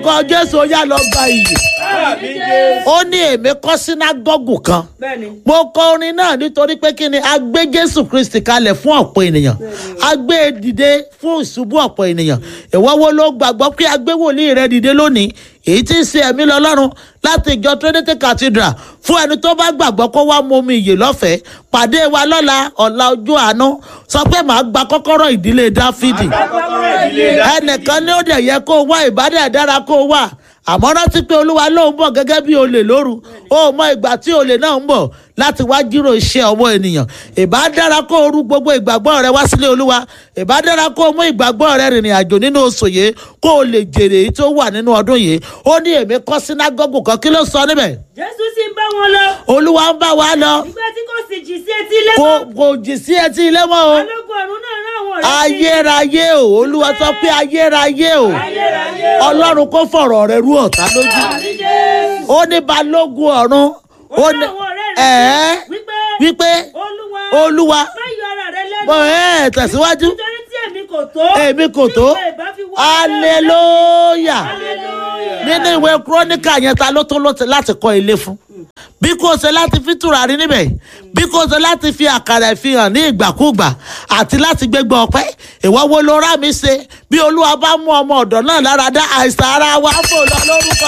lórúkọ jésù ó yá lọ gba iyì Àmín Jésù. ó ní èmi kọ́ sínágọ́gù kan Bẹ́ẹ̀ni. mo kọ orin náà nítorí pé kí ni a gbé jésù kristi kalẹ̀ fún ọ̀pọ̀ ènìyàn a gbé e dìde fún ìṣubú ọ̀pọ̀ ènìyàn ìwọ wo ló gbàgbọ́ pé a gbé wòlíì rẹ dìde lónìí èyí tí ń ṣe ẹ̀mí lọ́lọ́run láti ìjọ trinity cathedral fún ẹni tó bá gbàgbọ́ kó wá mú omi ìyè lọ́fẹ̀ẹ́ pàdé wa lọ́la ọ̀la ojú àánú sọ pé màá gba kọ́kọ́rọ́ ìdílé dáfídì Kọ́kọ́rọ́ ìdílé rẹ. ẹnìkan ní ó dẹ̀ yẹ kó wá ìbádẹ́ dára kó wà àmọ́ rántí pé olúwa lóun bọ̀ gẹ́gẹ́ bí olè lóru ó mọ ìgbà tí olè náà ń bọ̀ láti wá jírò iṣẹ́ ọwọ́ ènìyàn ìbá dára kó o rú gbogbo ìgbàgbọ́ rẹ wá sílé olúwa ìbá dára kó o mú ìgbàgbọ́ rẹ rìnrìn àjò nínú oṣù yìí kó o lè jèrè èyí tó wà nínú ọdún yìí ó ní èmi kọ́ sínágọ́gù kan kí ló sọ níbẹ̀ Jésù sì ń bá wọn lọ. olúwa ń bá wa lọ Nígbà tí kò sì jì sí etí ilé kò mọ́. kò jì sí etí ilé mọ́ o Balógun ọ̀run náà rán àwọn ọ̀rẹ́ sí i. ayérayé o olúwa sọ pé ayérayé o Ayérayé. ọlọ́run kó fọ̀rọ̀ rẹ rú ọ̀tá lójú Àmín Jésù. ó ní balógun ọ̀run ó Ó ní ní àwọn ọ̀rẹ́ rẹ̀ ẹ̀ẹ́ sí i wípé wípé Olúwa olúwa má yọ ara rẹ lẹ́nu. bọ̀ ẹ́ tẹ̀síwájú Nítorí tí èmi kò tó. èmi kò tó Tí ìwé ìbá fi wá aleluya Hallelujah. nínú ìwé kúrónìkà yẹn ta ló tó ló- láti kọ́ ilé fún bí kò ṣe láti fi tùràrí níbẹ̀ bí kò ṣe láti fi àkàrà ìfihàn ní ìgbàkúgbà àti láti gbégbá ọpẹ́ ìwọ wo ló rá mi ṣe bí olúwa bá mú ọmọ ọ̀dọ́ náà lára dá àìsàn ara wa fò lọ lórúkọ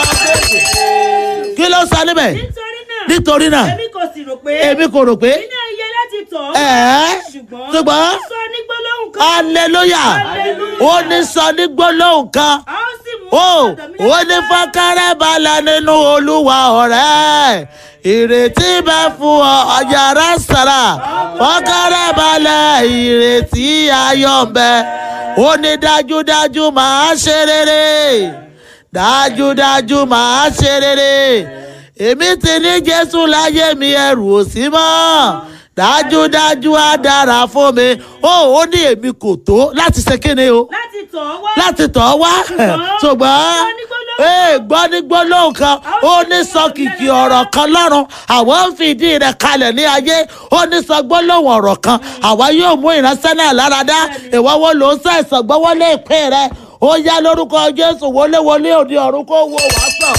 jésù kí ló sọ níbẹ̀ Nítorí náà. nítorí náà Èmi kò sì rò pé. èmi kò rò pé Iná iye láti tọ̀ ọ́. ẹ̀ẹ́ Ṣùgbọ́n. ṣùgbọ́n ó sọ ní gbólóhùn kan. aleluya Hallelujah. ó ní sọ ní gbólóhùn kan A ó sì mú ó ọ̀dọ̀ mi ó ní fọ́kẹ́rẹ́ balẹ̀ nínú olúwa ọ̀rẹ́ ìrètí bẹ fún ọ ọ̀yàrá sàrà fọ́kẹ́rẹ́ balẹ̀ ìrètí ayọ̀ ń bẹ ó ní dájúdájú màá ṣe rere dájúdájú màá ṣe rere èmi ti ní jésù láyé mi ẹrù ò sí mọ́ dájúdájú á dára fún mi ó ó ní èmi kò tó láti ṣe kíni o láti tọ̀ ọ́ wá. láti tọ̀ ọ́ wá ṣùgbọ́n ee gbọ́ ní gbólóhùn kan ó ní sọ kìkì ọ̀rọ̀ kan lọ́rùn àwọn ń fìdí rẹ̀ kalẹ̀ ní ayé ó ní sọ gbólóhùn ọ̀rọ̀ kan àwa yóò mú ìránṣẹ́ náà láradá ìwọ́wọ́ ló ń ṣàìsàn gbọ́wọ́lé ìpín rẹ̀ ó yá lórúkọ jésù wọléwọlé òde ọ̀run kó wo wàá sàn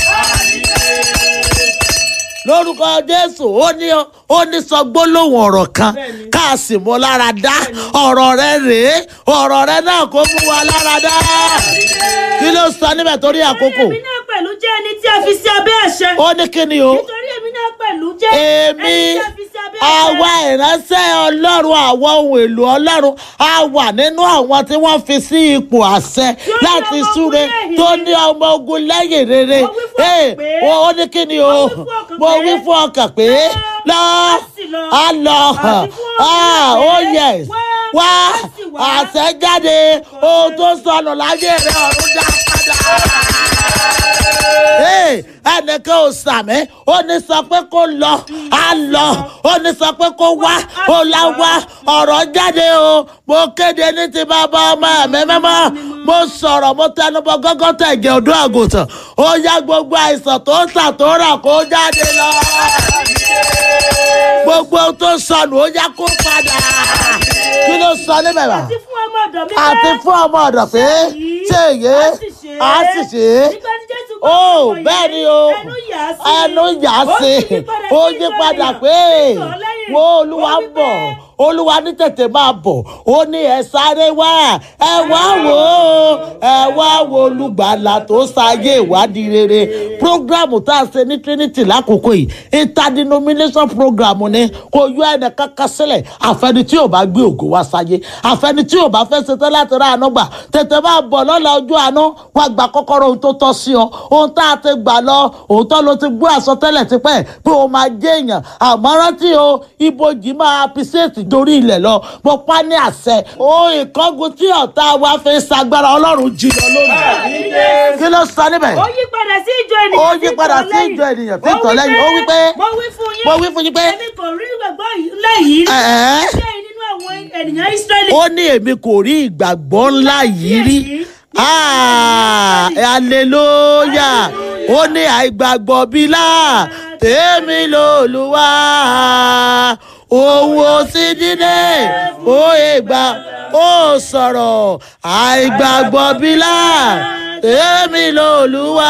lórúkọ jésù ó ní ó ní sọ gbólóhùn ọ̀rọ̀ kan Bẹ́ẹ̀ni. ká a sì mú lára dá ọ̀rọ̀ rẹ rèé ọ̀rọ̀ rẹ náà kó mú wa lára dá kí ló sọ níbẹ̀ torí àkókò Èmi náà pẹ̀lú jẹ́ ẹni tí a fi sí abẹ́ àṣẹ. ó ní kí ni o Nítorí èmi náà pẹ̀lú jẹ́ èmi ẹni tí a fi sí abẹ́ àṣẹ. àwa ìránṣẹ́ ọlọ́run àwọn ohun èlò ọlọ́run a wà nínú àwọn tí wọ́n fi sí ipò àṣẹ ní láti ọmọ súre ogun lẹ́yìn. tó ní ọmọ ogun lẹ́yìn rere Mo wí fún Ee, ọkàn pé- ó ní kí ni o Mo wí fún ọkàn mo pé- wí fún ọkàn pé lọ á sì lọ. á lọ Àti fún ah ọkàn oh pé yes wá, wá á sì wá. àṣẹ jáde ohun tó sọnù láyé rẹ ọ̀run dá padà Ee, ẹnìkan ò sàmì ó ní sọ pé kó lọ á lọ ó ní sọ pé kó wá ó lá wá ọ̀rọ̀ jáde o mo kéde ní ti bàbá ọmọ ẹ̀mí mímọ́ mo sọ̀rọ̀ mo tẹnubọ gọ́gọ́ tẹ̀gẹ̀ ọdún àgùntàn ó yá gbogbo àìsàn tó ń tà tó rà kó jáde lọ gbogbo ohun tó sọnù ó yá kó padà kí ló sọ níbẹ̀ bá Àti fún ọmọ ọ̀dọ̀ mi àti pé fún ọmọ ọ̀dọ̀ pé ṣé èyí á sì ṣe é. á sì ṣe é Nígbà tí Jésù gbọ́ ó ọ̀rọ̀ yìí, bẹ́ẹ̀ ni o ẹnu yà á sí. ẹnu yà á sí ó yí padà pé wo olúwa ń bọ̀ olúwa ní tètè máa bọ̀ ó ní ẹ sáré wá ẹ wá wò ó ẹ wá wo olùgbàlà tó ṣayé ìwádìí rere programu tá a ṣe ní trinity lákòókò yìí interdenomination programu ni kò yọ ẹnì kankan sílẹ̀ àfẹni tí ò bá gbé ògo wá sáyé àfẹni tí ò bá fẹ́ ṣetán láti rà àánú gbà tètè máa bọ̀ lọ́la ojú àánú wá gba kọ́kọ́rọ́ ohun tó tọ́ sí ọ ohun tá a ti gbà lọ òótọ́ ló ti gbọ́ àsọtẹ́lẹ̀ tipẹ́ pé o máa jẹ́ èèyàn àmọ́ rántí o ibojì máa appreciate dorí ilẹ̀ lọ mo pa ní àṣẹ o ìkángun tí ọ̀tá wa fi ń sagbára ọlọ́run jìnnà lónìí kí ló sọ níbẹ̀ ó yí padà sí ìjọ ènìyàn Ó tí yí ń padà tọ̀ sí lẹ́yìn. ìjọ ènìyàn tí ń tọ̀ lẹ́yìn. Ó wí pé- mo wí fún yín mo wí fún yín pé èmi kò rí ìgbàgbọ́ lẹ́yìn ẹ̀ẹ́ ṣé nínú àwọn ènìyàn Ísírẹ́lì ó ní èmi kò rí ìgbàgbọ́ ńlá yìí rí Ah, hallelujah ó ní àìgbàgbọ́ bílà tèmi lòlúwa òun ò sí dídé ó ìgbà ó sọ̀rọ̀ àìgbàgbọ́ bílà èmi lòlúwa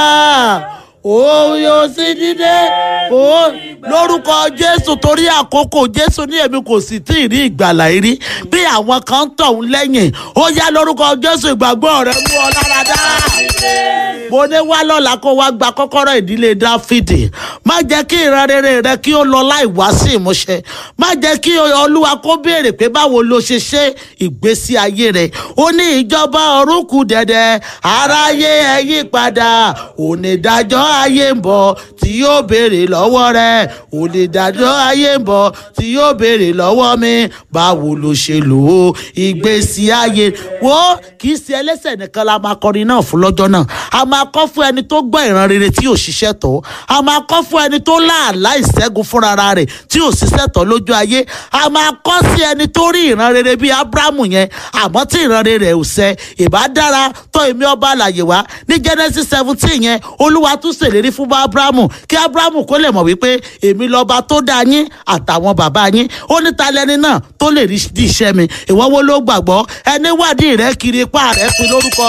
òun yóò sí dídé ó lórúkọ jésù torí àkókò jésù ní èmi kò sì tí ì rí ìgbàlà yìí rí bí àwọn kan ń tọ̀hún lẹ́yìn ó yá lórúkọ jésù ìgbàgbọ́ rẹ mú ọ lára dá mo ní wá lọ́la kó wá gba kọ́kọ́rọ́ ìdílé dáfídì má jẹ́ kí ìran rere rẹ kí ó lọ láì wá sí ìmúṣẹ má jẹ́ kí olúwa kó béèrè pé báwo ló ṣe ṣe ìgbésí ayé rẹ ó ní ìjọba ọ̀run kù dẹ̀dẹ̀ aráyé ẹ yí padà onídàájọ́ ayé ń bọ̀ tí yóò béèrè lọ́wọ́ rẹ onídàájọ́ ayé ń bọ̀ tí yóò béèrè lọ́wọ́ mi báwo ló ṣe lò ó ìgbésí ayé wo kì í ṣe ẹlẹ́sẹ̀ nìkan la máa kọrin náà fún lọ́jọ́ náà a máa kọ́ fún ẹni tó gbọ́ ìran rere tí ò ṣiṣẹ́ tọ́ a máa kọ́ fún ẹni tó láàlá ìṣẹ́gun fúnra rẹ̀ tí ò ṣiṣẹ́ tọ́ lójú ayé a máa kọ́ sí ẹni tó rí ìran rere bíi abrahamu yẹn àmọ́ tí ìran rere ò ṣẹ ìbá dára tọ́ èmi ọba àlàyé wá ní genesis seventeen yẹn olúwa tún ṣèlérí fún abrahamu kí abrahamu kó lè mọ̀ wípé èmi lọ́ba tó dá yín àtàwọn bàbá yín ó ní ta lẹni náà tó lè rí di iṣẹ́ mi ìwọ wo ló gbàgbọ́ ẹni wádìí rẹ kiri ipá rẹ fi lórúkọ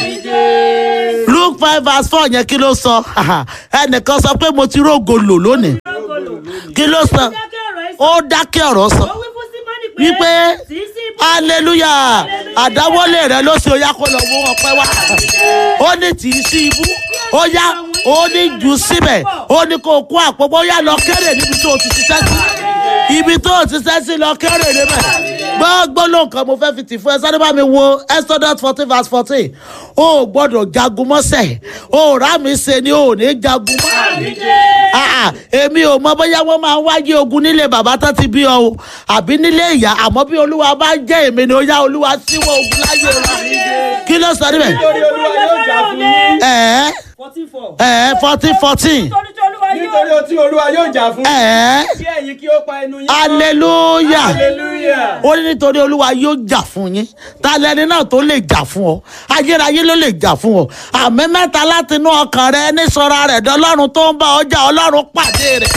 jésù luke five verse four yẹn kí ló sọ ẹnìkan sọ pé mo ti rógo lò lónìí kí ló sọ ó dákẹ́ ọ̀rọ̀ sọ wípé hallelujah àdáwọ́lé rẹ ló ṣe ó yá kó lọ mú ọpẹ́ wá ó ní tì í sí ibú ó yá ó ní jù síbẹ̀ ó ní kó kó àpòpọ̀ ó yá lọ kéré níbi tó o ti ṣiṣẹ́ sí ibi tó o ti ṣiṣẹ́ sí lọ kéré níbẹ̀ gbọ́gbọ́ ló nǹkan mo fẹ́ fi tì fún ẹ sáré bá mi wo exodus fourteen verse fourteen o ò gbọ́dọ̀ jagun mọ́sẹ̀ o ò rà mí ṣe ni o ò ní jagun mọ́ èmi ò mọ bóyá wọ́n máa ń wáyé ogun nílé bàbá tó ti bí ọ o àbí nílé ìyá àmọ́ bí olúwa bá jẹ́ èmi ni ó yá olúwa síwọ́ ogun láyé rẹ kí ló sọ níbẹ̀. nítorí olúwa yóò jà fún yín. ẹ̀ẹ́ fourteen four. ẹ̀ẹ́ fourteen fourteen nítorí tí olúwa yóò nítorí tí olúwa yóò jà fún yín. ẹ̀ẹ́ kí ẹ̀yin kí ó pa ẹnu yín. mọ́. hallelujah hallelujah. ó ní nítorí olúwa yóò jà fún yín ta lẹni náà tó lè jà fún ọ ayérayé ló lè jà fún ọ àmì mẹ́ta láti inú ọkàn rẹ ní sọ́ra rẹ̀ dọ́lọ́run tó ń bá ọjà ọlọ́run pàdé rẹ̀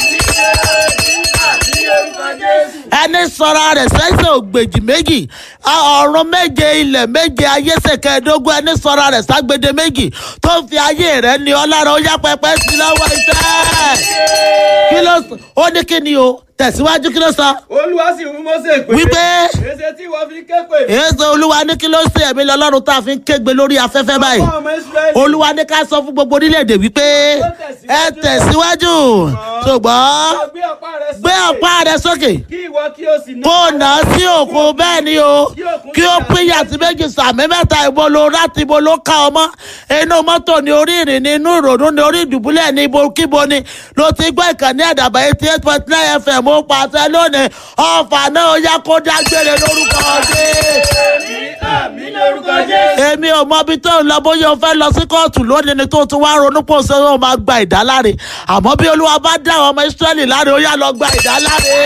ẹni sọ́ra rẹ̀ sẹ́sẹ̀ ògbèjì méjì ọ̀run méje ilẹ̀ méje ayé ṣèkẹ́ẹ̀dógún ẹni sọ́ra rẹ̀ ságbede méjì tó ń fi ayé rẹ̀ ní ọlára ó yá pẹpẹ sí lọ́wọ́ iṣẹ́ kí ló sọ ó ní kí ni o tẹ̀síwájú kí ló sọ olúwa sì fún mọ́sẹ̀ pé. wípé èsè tí wọ́n fi ké pè. èso olúwa ní kí ló ṣe ẹ̀mí lọ́lọ́run tá a fi ń kégbe lórí afẹ́fẹ́ báyìí fún ọmọ israẹli. olúwa ní ká sọ fún gbogbo orílẹ̀-èdè wípé ẹ tẹ̀síwájú ṣùgbọ́n gbé ọ̀pá rẹ sókè. gbé ọ̀pá rẹ sókè kí ìwọ kí o sì ná. kó nà á sí òkun bẹ́ẹ̀ ni o kí ó pín yàtí méjì sàmì mẹ́ta ìbò lo láti ibo ló ká ọmọ inú mọ́tò ní orí ìrìn ní inú ìrònú ní orí ìdùbúlẹ̀ ní ibo kíbo ni ló ti gbọ́ ìkànnì àdàbà eighty eight point nine fm ó pàṣẹ lónìí ọ̀fà náà ó yá kó dágbére lórúkọ ọdẹ àmì lórúkọ jésù. èmi ò mọ ibi tó ń lọ bóyá o fẹ́ lọ sí kóòtù lónìí ni tó ti wá ronú pò ṣe ó máa gba ìdáláre àmọ́ bí olúwa bá dá àwọn ọmọ ìsírẹ́lì láre ó yá lọ gba ìdáláre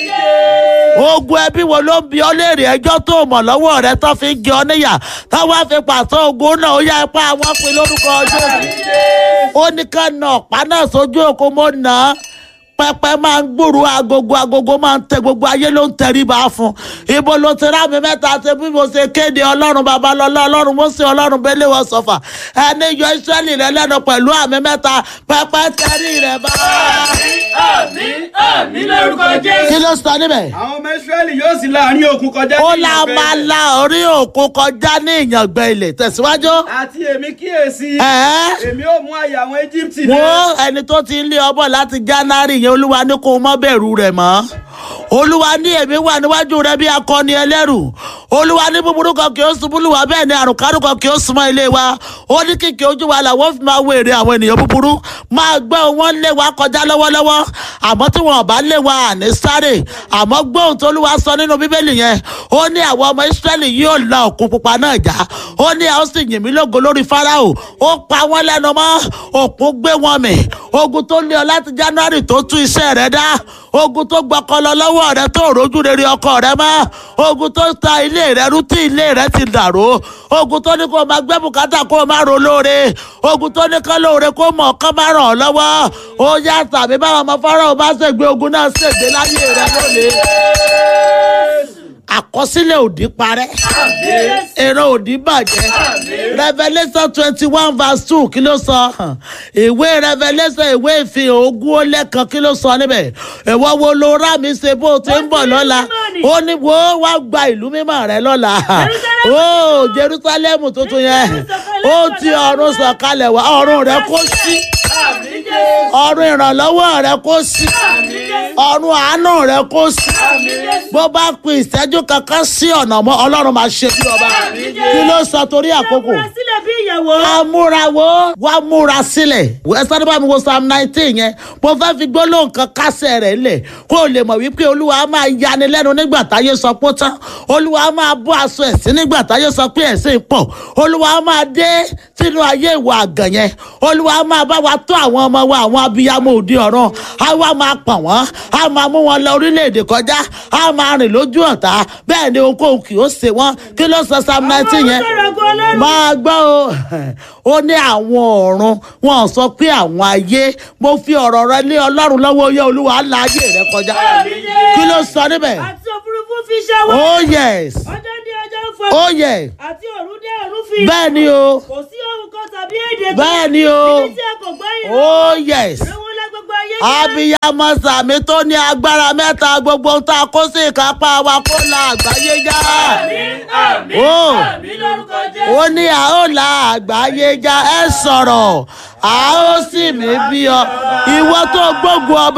ogun ẹbí wo ló ń bi ọ́ léèrè ẹjọ́ tó mọ̀ lọ́wọ́ rẹ tó fi ń gé ọ níyà táwọn á fi pàṣẹ ogun náà ó yá ipá àwọn pin lórúkọ ọjọ́ ó ní ká na ọ̀pá náà sójú òkú mo nà á pẹpẹ máa ń gbòòrò agogo agogo máa ń tẹ gbogbo ayé ló ń tẹríba fún ibo ló ti rá mi mẹ́ta ṣe bí mo ṣe kéde ọlọ́run babalọ́lá ọlọ́run mọ́sí ọlọ́run bẹ́lẹ̀ wọ́n sọ̀fà ẹni yọ ìsírẹ́lì rẹ lẹ́nu pẹ̀lú àmì mẹ́ta pẹpẹ tẹrí rẹ bá. àmì àmì lórúkọ jésù. kí ló sọ níbẹ̀. àwọn ọmọ israẹli yóò sì láàrin òkun kọjá. ó ní la ìyàngbẹ máa ilẹ̀. la orí òkun kọjá ní ìyàngbẹ ilẹ̀ tẹ̀síwájú. àti èmi kíyèsí. ẹ̀ẹ́ èmi ó mú àyà àwọn egypt wo ẹni tó ti ń lé ọbọ láti january yẹn olúwa ní kó o mọ bẹ̀rù rẹ̀ mọ́ olúwa ní èmi wà níwájú rẹ bí akọni ẹlẹ́rù olúwa ní búburú kan kì í ṣubú lù wá bẹ́ẹ̀ ni àrùn kárùn kan kì í súnmọ́ ilé wa ó ní kìkì ojú wa làwọn fi máa wo èrè àwọn ènìyàn búburú máa gbọ́ wọn lé wa kọjá lọ́wọ́lọ́wọ́ àmọ́ tí wọn ò bá lé wa àní sáré àmọ́ gbóhùn tó olúwa sọ nínú bíbélì yẹn ó ní àwọn ọmọ ìsírẹ́lì yóò la òkun pupa náà já ó ní àwọn sì yìn mí lógo lórí fáráò ó pa wọ́n lẹ́nu mọ́ òkun gbé wọn mì ogun tó lé ọ láti january tó tú iṣẹ́ rẹ dá ogun tó gbọkọlọ lọ́wọ́ rẹ tó rojú rere ọkọ rẹ mọ́ ogun tó ta ilé rẹ rú tí ilé rẹ ti dàrú ogun tó ní kó o máa gbé bùkátà kó o máa ro lóore ogun tó ní kán lóore kó mọ̀ kán máa ràn ọ́ lọ́wọ́ ó yá tàbí báwọn ọmọ fọ́nrán ò bá ṣègbè ogun náà ṣègbè láyé rẹ lónìí àkọsílẹ̀ òdì parẹ́ èrò òdì bàjẹ́ revelation twenty one verse two kí ló sọ ìwé revelation ìwé ìfihàn ogún ó lẹ́kan kí ló sọ níbẹ̀ ìwọ wo ló rà mí ṣe bó o ti ń bọ̀ lọ́la ó ní wo wá gba ìlú mímọ́ rẹ lọ́la ó jerusalem tuntun yẹn ó ti ọ̀run sọ̀kalẹ̀ wá ọ̀run rẹ kó sí ọ̀run ìrànlọ́wọ́ rẹ kó sí ọ̀run àánú rẹ kó sí bó bá pin ìṣẹ́jú kankan sí ọ̀nà mọ́ ọlọ́run máa ṣe bí ọba kí ló sọ torí àkókò múra sílẹ̀ bí ìyàwó. amúrawó wá múra sílẹ̀ ẹ sáré bá mi wo psalm nineteen yẹn mo fẹ́ fi gbólóhùn kan kásẹ̀ rẹ̀ lẹ̀ kó o lè mọ̀ wípé olúwa á máa yani lẹ́nu nígbà táyé sọ pé ó tán olúwa á máa bọ́ aṣọ ẹ̀sìn nígbà táyé sọ pé ẹ̀sìn pọ̀ olúwa á máa dé sínú ayé ìwà àgàn yẹn olúwa á máa bá wa tó àwọn ọmọ wa àwọn abiyamọ òde ọ̀run á wá máa pọ̀n wọ́n á máa mú wọn lọ orílẹ̀-èdè kọjá á máa rìn lójú ọ̀tá bẹ́ẹ̀ ni ohunkóhun kì í ó ṣe wọ́n kí ló sọ psalm nineteen yẹn máa gbọ́ o ó ní àwọn ọ̀run wọn sọ pé àwọn ayé mo fi ọ̀rọ̀ rẹ lé ọlọ́run lọ́wọ́ yẹ olúwa la ayé rẹ kọjá kí ló sọ níbẹ̀ àti òfurufú fi ṣẹ́wọ́. oh yes ọjọ́ dé ọjọ́ ń fọ. oh yes àti òru dé òru fi. bẹ́ẹ̀ ni o kò sí ohun kan tàbí èdè kan. bẹ́ẹ̀ ni o níbi tí a kò gbọ́ yìí. oh yes Àwọn ọlá gbogbo ayé jẹ́. abiyamọ sàmì tó ní agbára mẹ́ta gbogbo ń ta kó sí ìkápá wa kó la àgbáyé já ó Àmín lórúkọ Jésù. ó ní a ó la àgbáyé já ẹ sọ̀rọ̀ a ó sì mí bí ọ ìwọ tó gbógun ọba.